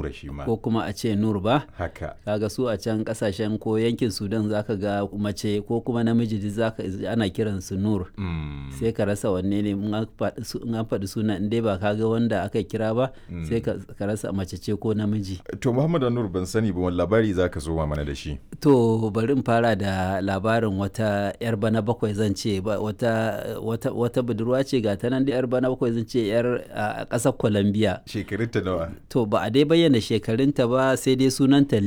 nura shi ma ko kuma a ce nur ba haka kaga su a can kasashen ko yankin sudan zaka ga mace ko kuma namiji duk zaka ana kiran su nur Mm. sai ka rasa wanne ne in an faɗi su- in an faɗi suna in dai ba ka ga wanda aka kira ba sai ka ka rasa mace ce ko namiji to muhammad nur ban sani ba wani labari za ka zo mana da shi to bari in fara da labarin wata yar bana bakwai zan ce ba wata wata wata budurwa ce ga ta nan da yar bana bakwai zan ce yar a ƙasar Colombia shekarunta nawa to ba a dai bayyana shekarunta ba sai dai sunanta